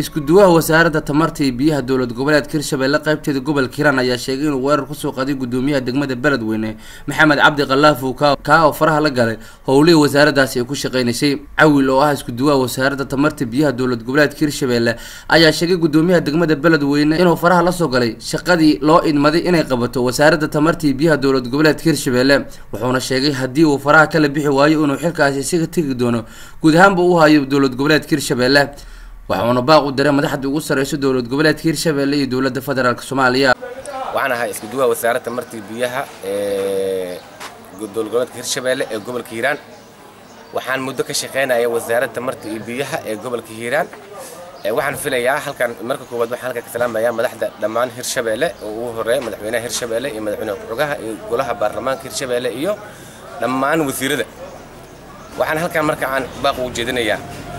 isku-duwaha wasaaradda tamarta iyo biyaha dowlad goboleedka hirshabelle qaybteeda gobolka hiiraan ayaa sheegay inuu weerar kusoo qaday gudoomiyaha degmada beledweyne maxamed cabdi kalaafow kaa oo faraha la galay howlihii wasaaraddaasi ay ku shaqeynaysay cawil oo ah isku-duwaha wasaaradda tamarta biyaha dowlad goboleedka hirshabelle ayaa sheegay gudoomiyaha degmada beledweyne inuu faraha lasoo galay shaqadii loo idmaday inay qabato wasaaradda tamarta iyo biyaha dowlad goboleedka hirshabelle wuxuuna sheegay haddii uu faraha kala bixi waayo inuu xilkaasi isaga tegi doono guud ahaanba u hayo dowlad goboleedka hirshabelle waxauna baaq u diray madaxda ugu sarreysa dowlad goboleedka hirshabelle iyo dowladda federaalk soomaaliya waxaan ahay isku duwaha wasaaradda tamartii biyaha ee dowlad goboleedka hirshabelle ee gobolka hiiraan waxaan muddo ka shaqaynaya wasaaradda tamarta iyo biyaha ee gobolka hiiraan waxaan filayaa halkan marka koowaad waxaan halkan ka salaamayaa madaxda dhammaan hirshabelle oo ugu horeeya madaxweynaha hirshabelle iyo madaxweynaha ku-xogaha iyo golaha baarlamaanka hirshabelle iyo dhammaan wasiirada waxaan halkan marka aan baaq ugu jeedinayaa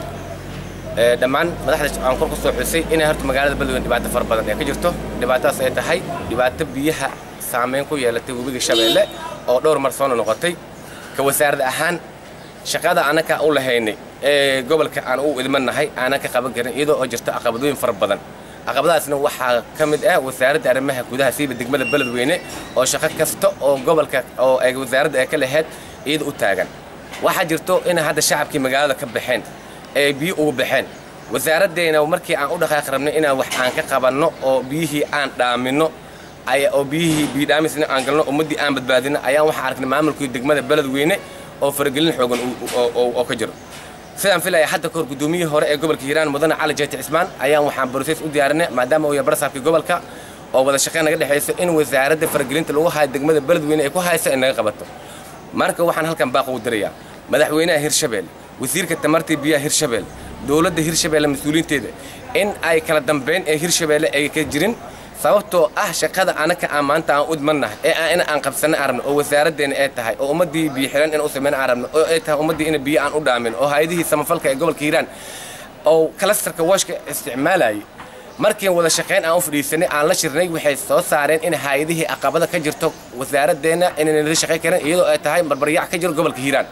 dhammaan madaxda aan kor ku soo xusay inay horta magaalada beledweyne dhibaato fara badan ee ka jirto dhibaatadaas ay tahay dhibaato biyaha saameyn ku yeelatay webiga shabeelle oo dhowr mar soona noqotay ka wasaarad ahaan shaqada anaka u lahaynay ee gobolka aan u idmannahay aanan ka qaban karin iyadoo oo jirto caqabadooyin fara badan caqabadaasna waxaa ka mid ah wasaaradda arrimaha gudaha siiba degmada beledweyne oo shaqo kasta oo gobolka oo ay wasaaradda ay ka lahayd iyada u taagan waxaa jirto inay hadda shacabkii magaalada ka baxeen ee biyo ugu baxeen wasaaraddeena markii aan u dhaqaaqi rabnay inaan wax aan ka qabanno oo biyihii aan dhaaminno oo biyihii biyodhaamisna aan galno ummaddii aan badbaadino ayaan waxaa aragnay maamulkii degmada beledweyne oo faragelin xoogan oo ka jiro sidaan filaya hadda kahor gudoomiyihii hore ee gobolka hiiraan mudane cali jeeti cismaan ayaan waxaan brosees u diyaarinay maadaama uu yahay barsaabkii gobolka oo wada shaqeyn naga dhexayso in wasaaradda faragelinta lagu hayo degmada beledweyne ay ku hayso ay naga qabato marka waxaan halkan baaq ugu dirayaa madaxweynaha hirshabelle wasiirka tamartii biyaha hirshabelle dowladda hirshabelle mas-uuliyiinteeda in ay kala dambeyn ee hirshabelle ay ka jirin sababtoo ah shaqada anaka aan maanta aan u idmannahay ee in aan qabsanay aan rabno oo wasaaraddeena ay tahay oo ummaddii biyo xiran in u sameyn aan rabno oo ay tahay ummaddii in biyo aan u dhaamin oo hay-adihii samafalka ee gobolka hiiraan oo kalastarka washka isticmaalayay markii wada shaqayn aan u fadhiisanay aan la shirnay waxay soo saareen in hay-adihii caqabada ka jirto wasaaraddeena inayna la shaqayn karin iyadoo ay tahay barbaryac ka jiro gobolka hiiraan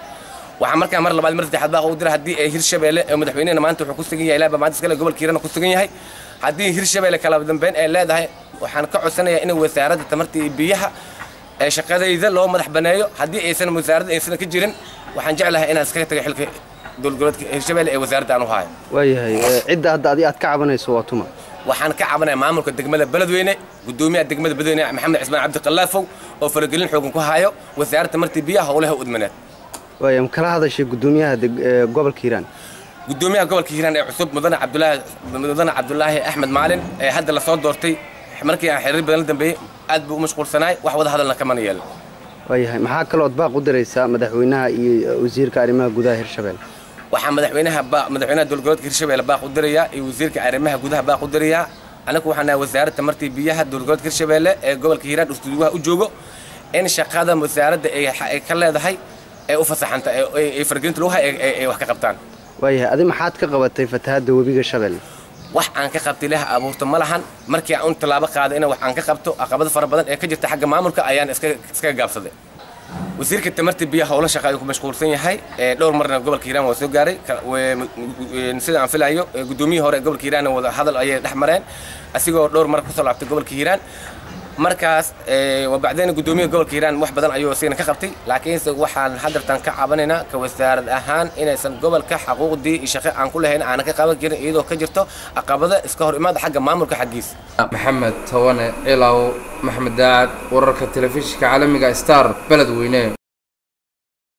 waxaa markaa mar labaad mar saddexaad baa u dira haddii ay hirshabelle ee madaxweynehena maanta wuxuu ku sugan yahay ilaa maanta iskale gobolka hiirana ku sugan yahay haddii hirshabelle kala dambeyn ay leedahay waxaan ka codsanayaa in wasaaradda tamarta iyo biyaha ee shaqadayda loo madax baneeyo haddii aysan wasaaradda aysan ka jirin waxaan jeclahay inaan iskaga tago xilka dowlad goboleedka hirshabelle ee wasaaradda aan u hayo waayahay cidda hadda adi aad ka cabanayso waa tuma waxaan ka cabanaya maamulka degmada beledweyne gudoomiyaha degmada beledweyne maxamed cismaan cabdi kalaafow oo faragelin xoogan ku hayo wasaaradda tamarta biyaha howlaha udmaneed waaya ma kala hadashay gudoomiyaha gobolka hiiraan gudoomiyaha gobolka hiiraan ee cusub mudane cabdulaahi mudane cabdulaahi axmed maalin ee hadda lasoo doortay markii aan xiriir badan la dambeeyey aad buu u mashquulsanaay wax wada hadalna kamana yeelin waayahay maxaa kalood baaq u diraysaa madaxweynaha iyo wasiirka arrimaha gudaha hirshabelle waxaa madaxweynaha madaxweynaha dowlad goboleedka hirshabelle baaq u dirayaa iyo wasiirka arrimaha gudaha baaq u dirayaa anagu waxaan nahay wasaaradda tamartii biyaha dowlad goboleedka hirshabelle ee gobolka hiiraan ustuuduwaha u joogo in shaqada wasaaradda ay ka leedahay ee u fasaxanta ee fargelinta lagu hay ay wax ka qabtaan waayahay adi maxaad ka qabatay fatahadda webiga shabeelle wax aan ka qabtay ilaah abuurto ma lahan markii aan un tallaabo qaaday in wax aan ka qabto caqabado fara badan ee ka jirta xagga maamulka ayaan iskaga gaabsaday wasiirka tamarta biyaha howlo shaqa ayuu ku mashquulsan yahay dhowr marna gobolka hiiraan waa soo gaaray sida aan filayo gudoomiyihii hore ee gobolka hiiraan wada hadal ayay dhex mareen asigoo dhowr mar kusoo laabtay gobolka hiiraan markaas wabacdeen gudoomiyaha gobolka hiiraan wax badan ayuu isigana ka qabtay laakiinse waxaan hadartan ka cabanaynaa ka wasaarad ahaan inaysan gobolka xaquuqdii iyo shaqo aan ku lahayn aanan ka qaban karin iyadoo ka jirto caqabada iska hor imaada xagga maamulka xaggiisa maxamed tawane cilaw maxmed daacad wararka telefishinka caalamiga star beledweyne